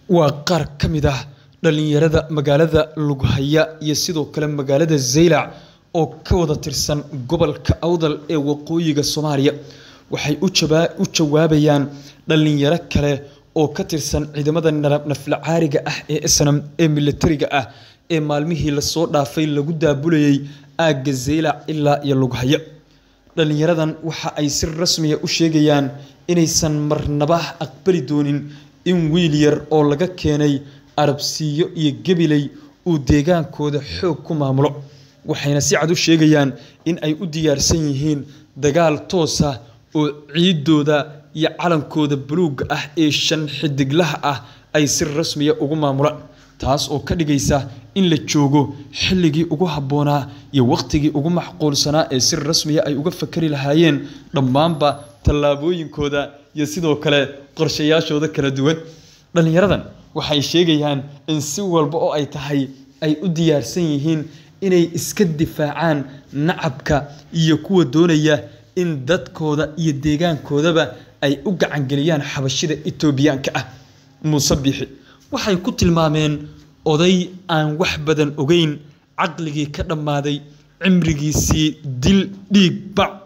waa qaar ka mid ah dhalinyarada magaalada lughaya iyo sidoo kale magaalada zaylac oo ka wada tirsan gobolka awdal ee waqooyiga soomaaliya waxay u jawaabayaan dhalinyaro kale oo ka tirsan ciidamada nafla caariga ah ee snam ee militariga ah ee maalmihii lasoo dhaafay lagu daabulayay aagga zaylac ilaa iyo lughaya dhalinyaradan waxa ay si rasmiya u sheegayaan inaysan marnaba aqbali doonin in wiil yar oo laga keenay arabsiiyo iyo gabiley uu deegaankooda xoog ku maamulo waxayna si cad u sheegayaan in ay u diyaarsan yihiin dagaal toosa oo ciidooda iyo calankooda buluugga ah ee shan xidiglaha ah ay si rasmiya ugu maamulaan taas oo ka dhigaysa in la joogo xilligii ugu habboonaa iyo wakhtigii ugu macquulsanaa ee si rasmiya ay uga fakari lahaayeen dhammaanba tallaabooyinkooda iyo sidoo kale qorshayaashooda kala duwan dhallinyaradan waxay sheegayaan in si walba oo ay tahay ay u diyaarsan yihiin inay iska difaacaan nacabka iyo kuwa doonaya in dadkooda iyo deegaankoodaba ay u gacangeliyaan xabashida etoobiyaanka ah muuse biixi waxay ku tilmaameen oday aan wax badan ogeyn caqligii ka dhammaaday cimrigiisii dil dhiig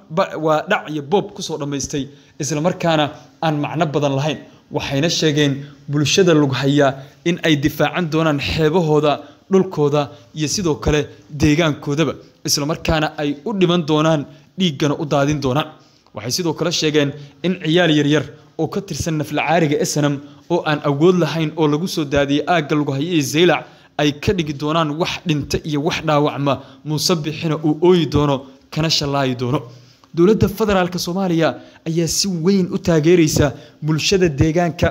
waa dhac iyo boob kusoo dhammaystay islamarkaana aan macno badan lahayn waxayna sheegeen bulshada lughaya in ay difaacan doonaan xeebahooda dhulkooda iyo sidoo kale deegaankoodaba islamarkaana ay u dhiman doonaan dhiiggana u daadin doonaan waxay sidoo kale sheegeen in ciyaal yaryar oo ka tirsan nafla caariga esanam oo aan awood lahayn oo lagu soo daadiyey aagga lughaya ee zaylac ay ka dhigi doonaan wax dhinta iyo wax dhaawacma muuse bixina uu ooyi doono kana shallaayi doono dowladda federaalk soomaaliya ayaa si weyn u taageeraysa bulshada deegaanka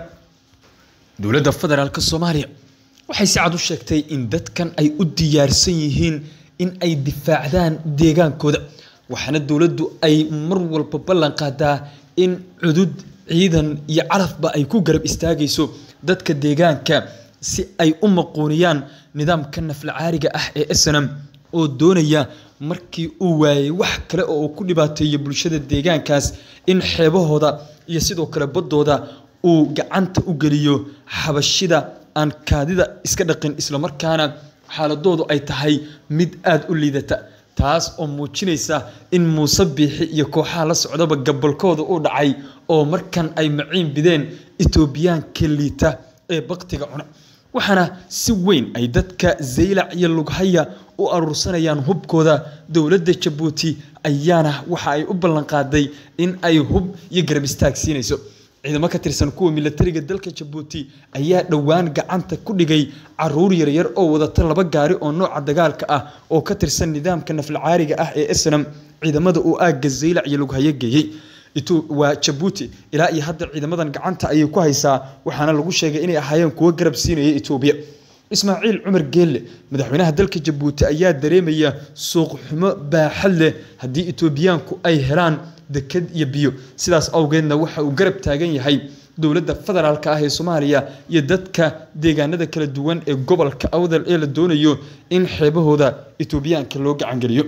dowladda federaalk soomaaliya waxay si cad u sheegtay in dadkan ay u diyaarsan yihiin in ay difaacdaan deegaankooda waxaana dowladdu ay mar walba ballan qaadaa in cudud ciidan iyo calafba ay ku garab istaagayso dadka deegaanka si ay u maquuniyaan nidaamka nafla caariga ah ee snam oo doonaya markii uu waayay wax kale oo uu ku dhibaateeyo bulshada deegaankaas in xeebahooda iyo sidoo kale baddooda uu gacanta u geliyo xabashida aan kaadida iska dhaqin islamarkaana xaaladoodu ay tahay mid aada u liidata taas oo muujinaysa in muuse biixi iyo kooxaha la socdaba gabolkooda u dhacay oo markan ay maciin bideen etoobiyaanka liita ee baktiga cuna waxaana si weyn ay dadka zaylac iyo lughaya u aruursanayaan hubkooda dowladda jabuuti ayaana waxa ay u ballanqaaday in ay hub iyo garab istaag siinayso ciidamo ka tirsan kuwa milatariga dalka jabuuti ayaa dhowaan gacanta ku dhigay caruur yaryar oo wadata laba gaari oo nooca dagaalka ah oo ka tirsan nidaamka nafla caariga ah ee snam ciidamada uu aagga zaylac iyo lughayo geeyey waa jabuuti ilaa iyo hadda ciidamadan gacanta ayay ku haysaa waxaana lagu sheegay inay ahaayeen kuwo garab siinaya etoobiya ismaaciil cumar geelle madaxweynaha dalka jabuuti ayaa dareemaya suuqxumo baaxad leh haddii etoobiyaanku ay helaan deked iyo biyo sidaas awgeedna waxa uu garab taagan yahay dowladda federaalk ah ee soomaaliya iyo dadka deegaanada kala duwan ee gobolka awdal ee la doonayo in xeebahooda etoobiyaanka loo gacangeliyo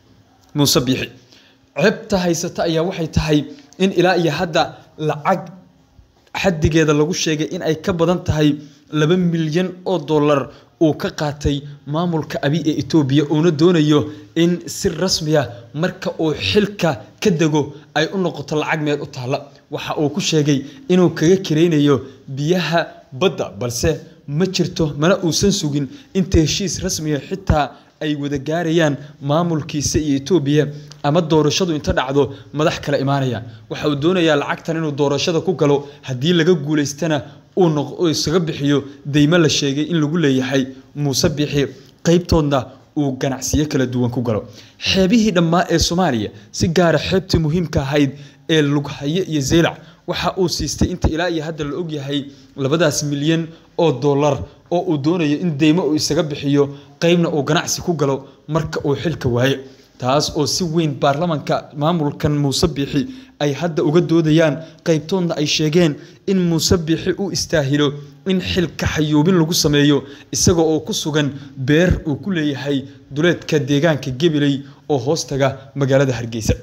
muuse biixi ceebta haysata ayaa waxay tahay in ilaa iyo hadda lacag xadigeeda lagu sheegay in ay ka badan tahay laba milyan oo dollar uu ka qaatay maamulka abi ee etoobiya uuna doonayo in si rasmiya marka uu xilka ka dego ay u noqoto lacag meel u taalla waxa uu ku sheegay inuu kaga karaynayo biyaha badda balse ma jirto mana uusan sugin inta heshiis rasmiya xitaa ay wada gaarayaan maamulkiisa iyo etoobiya ama doorashadu inta dhacdo madax kale imaanayaan waxa uu doonayaa lacagtan inuu doorashada ku galo haddii laga guulaystana uu isaga bixiyo deymo la sheegay in lagu leeyahay muuse bixi qeybtoodna uu ganacsiyo kala duwan ku galo xeebihii dhammaa ee soomaaliya si gaara xeebtii muhiimka ahayd ee lughaye iyo zeylac waxa uu siistay inta ilaa iyo hadda la ogyahay labadaas milyan oo dollar oo uu doonayo in deymo uu isaga bixiyo qeybna uu ganacsi ku galo marka uu xilka waayo taas oo si weyn baarlamanka maamulkan muuse biixi ay hadda uga doodayaan qaybtoodna ay sheegeen in muuse biixi uu istaahilo in xilka xayuubin lagu sameeyo isaga oo ku sugan beer uu ku leeyahay duleedka deegaanka gabiley oo hoostaga magaalada hargeysa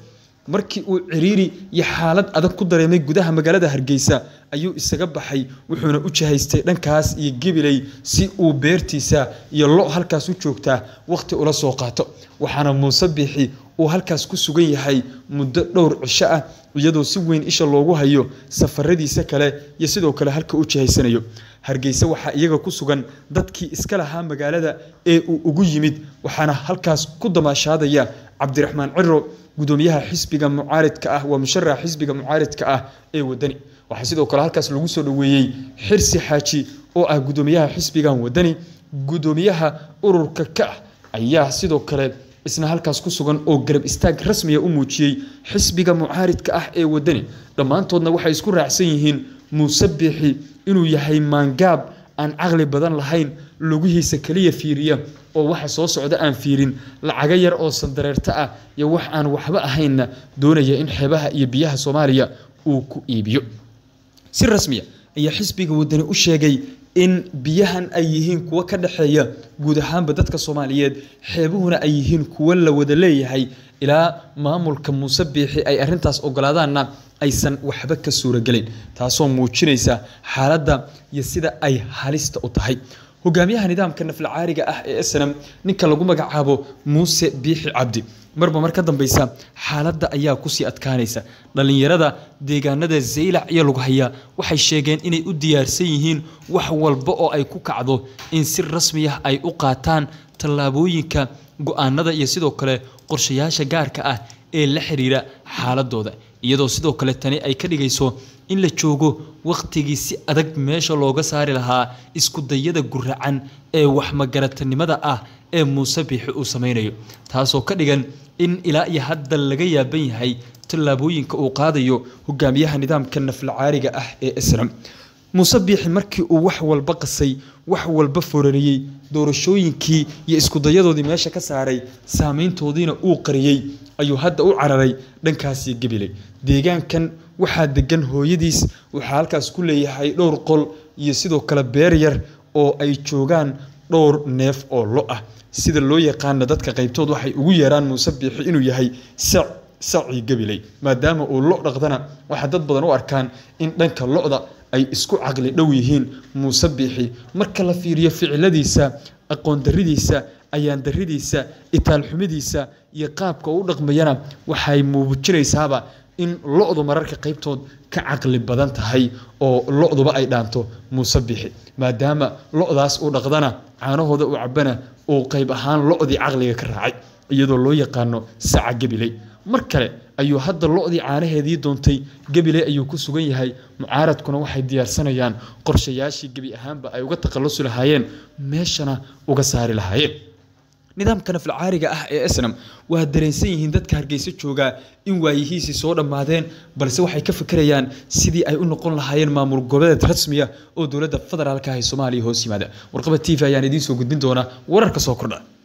markii uu ciriiri iyo xaalad adag ku dareemay gudaha magaalada hargeysa ayuu isaga baxay wuxuuna u jihaystay dhankaas iyo gebiley si uu beertiisa iyo lo halkaas u joogtaa wakhti ula soo qaato waxaana muuse biixi uu halkaas ku sugan yahay muddo dhowr cisho ah iyadoo si weyn isha loogu hayo safaradiisa kale iyo sidoo kale halka u jihaysanayo hargeysa waxaa iyaga ku sugan dadkii iska lahaa magaalada ee uu ugu yimid waxaana halkaas ku damaashaadaya cabdiraxmaan ciro gudoomiyaha xisbiga mucaaridka ah waa musharaxa xisbiga mucaaridka ah ee wadani waxaa sidoo kale halkaas lagu soo dhoweeyey xirsi xaaji oo ah gudoomiyaha xisbigan wadani gudoomiyaha ururka ka ah ayaa sidoo kale isna halkaas ku sugan oo garab istaag rasmiya u muujiyey xisbiga mucaaridka ah ee wadani dhammaantoodna waxay isku raacsan yihiin muuse biixi inuu yahay maangaab aan caqli badan lahayn lugihiisa keliya fiiriya oo waxa soo socda aan fiirin lacago yar oo sandareerto ah iyo wax aan waxba ahaynna doonaya in xeebaha iyo biyaha soomaaliya uu ku iibiyo si rasmiya ayaa xisbiga wadani u sheegay in biyahan ay yihiin kuwo ka dhexeeya guud ahaanba dadka soomaaliyeed xeebuhuna ay yihiin kuwo la wada leeyahay ilaa maamulka muuse biixi ay arintaas ogolaadaanna aysan waxba ka suuragelin taasoo muujinaysa xaaladda iyo sida ay halista u tahay hogaamiyaha nidaamka naflacaariga ah ee snam ninka lagu magacaabo muuse biixi cabdi marba mar ka dambeysa xaaladda ayaa kusii adkaanaysa dhallinyarada deegaanada zaylac iyo lughaya waxay sheegeen inay u diyaarsan yihiin wax walba oo ay ku kacdo in si rasmi ah ay u qaataan tallaabooyinka go-aanada iyo sidoo kale qorshayaasha gaarka ah ee la xiriira xaaladooda iyadoo sidoo kale tani ay ka dhigayso in la joogo wakhtigii si adag meesha looga saari lahaa iskudayada guracan ee waxmagaratanimada ah ee muuse biixi uu sameynayo taasoo ka dhigan in ilaa iyo hadda laga yaaban yahay tallaabooyinka uu qaadayo hogaamiyaha nidaamka naflacaariga ah ee islam muuse biixi markii uu wax walba qasay wax walba forariyey doorashooyinkii iyo iskudayadoodii meesha ka saaray saameyntoodiina uu qariyey ayuu hadda u cararay dhankaasii gabiley deegaankan waxaa degan hooyadiis waxaa halkaas ku leeyahay dhowr qol iyo sidoo kale beer yar oo ay joogaan dhowr neef oo lo ah sida loo yaqaana dadka qaybtood waxay ugu yeeraan muuse biixi inuu yahay sac sacii gabiley maadaama uu lo dhaqdana waxaa dad badan u arkaan in dhanka lo-da ay isku caqli dhow yihiin muuse biixi marka la fiiriyo ficiladiisa aqoon daridiisa ayaan daridiisa itaalxumidiisa iyo qaabka u dhaqmayana waxay muujinaysaaba in lo-du mararka qaybtood ka caqli badan tahay oo lo-duba ay dhaanto muuse biixi maadaama lo-daas uu dhaqdana caanahooda uu cabana uu qayb ahaan lo-dii caqliga ka raacay iyadoo loo yaqaano saca gabiley mar kale ayuu hadda lo-dii caanaheedii doontay gabiley ayuu ku sugan yahay mucaaradkuna waxay diyaarsanayaan qorshayaashii gebi ahaanba ay uga takhallusi lahaayeen meeshana uga saari lahaayeen nidaamka naflacaariga ah ee snam waa dareensan yihiin dadka hargeysa joogaa in waayihiisii soo dhammaadeen balse waxay ka fikirayaan sidii ay u noqon lahaayeen maamul goboleed rasmiya oo dowladda federaalka ah ee soomaaliya hoos yimaada warqaba t v ayaan idiin soo gudbin doonaa wararka soo kordha